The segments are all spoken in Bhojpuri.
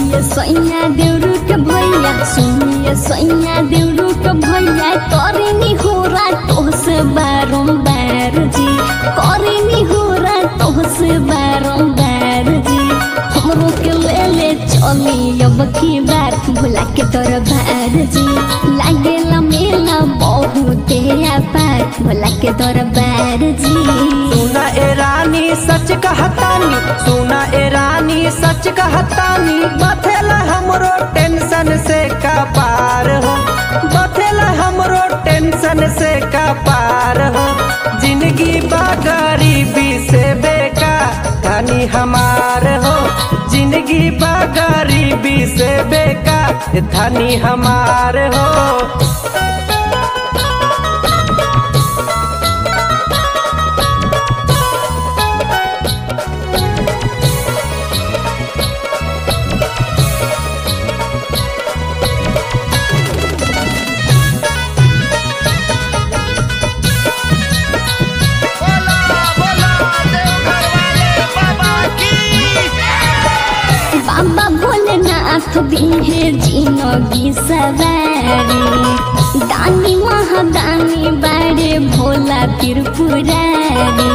सुनिए सैया देउरू के भैया सुनिए सैया देउरू के भैया करेनी हो रातों से बारंबार जी करेनी हो रातों से बारंबार जी हमरो के ले ले चली अब की बार भुला के तोर भार जी लागेला मेला बहुते पार भुला के तोर बार जी सुना ए रानी सच कहतानी सुना ए रानी सच कहतानी बथेला हमरो टेंशन से का पार हो बथेला हमरो टेंशन से का पार हो जिंदगी बा गरीबी से बेकार कहानी हमार हो जिंदगी बा गरीबी से बेकार धनी हमार हो बाबा भोलेनाथ दिहे जिनगी सवारी दानी महादानी बारे भोला त्रिपुरारी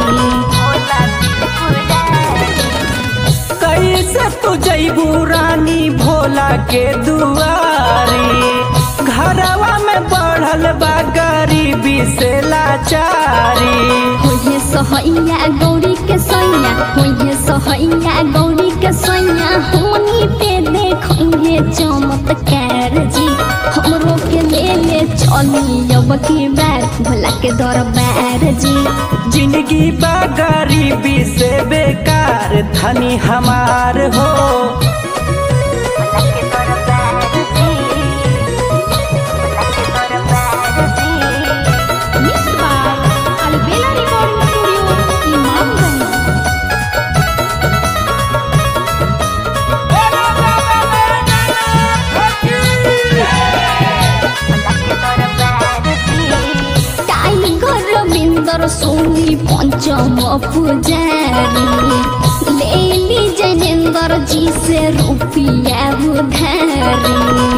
कैसे तू जैबू रानी भोला के दुआरी घरवा में बढ़ल बा गरीबी से लाचारी होइहे सहैया गौरी के सैया होइहे सहैया गौरी के सैया होनी पे देखिए चमत्कार जी हमरो के ले ले चली अब की बार भोला के दरबार जी जिंदगी बा गरीबी से बेकार धनी हमार हो टाइगर रविंदर सोनी पंचम पुजारी लेली जयेंद्र जी से रुपया उधारी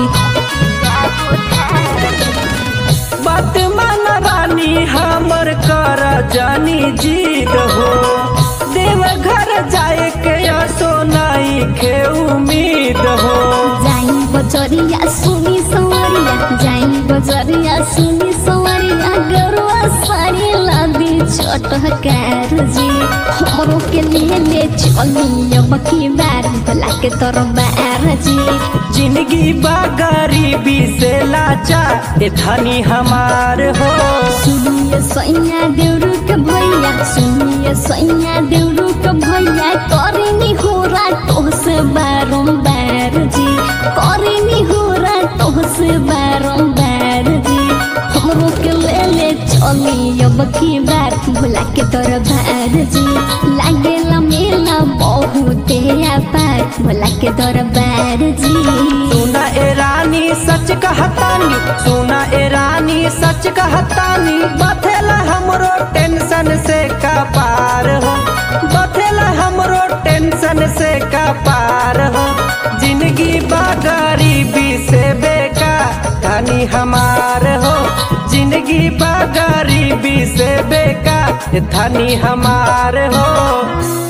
बात मान रानी हमर कर जानी जीत हो देवघर जाए के सोनाई के उम्मीद हो जाई बजरिया सुनी सवरिया जाई बजरिया सुनी सवरिया गरुआ साड़ी लादी चटकार जी हमरो के लिए ले चली अब की बार भला के तोर बार जी जिंदगी बा गरीबी से लाचार ए धनी हमार हो सुनिए सैया देउरू के भैया सुनिए सैया देउरू के भैया करेनी हो रातों से बारंबार जी करेनी हो रातों से बारंबार जी हमरो के ले ले चली अब की बार भुला के तोर भार जी लागेला मेला बहुते पार भुला के तोर बार जी सुना ए रानी सच कहतानी सुना ए रानी सच कहतानी बथेला हमरो टेंशन से का पार हो बथेला हमरो टेंशन से का पार हो जिंदगी बा गरीबी से बेकार कहानी हमार हो जिंदगी बा गरीबी से बेकार धनी हमार हो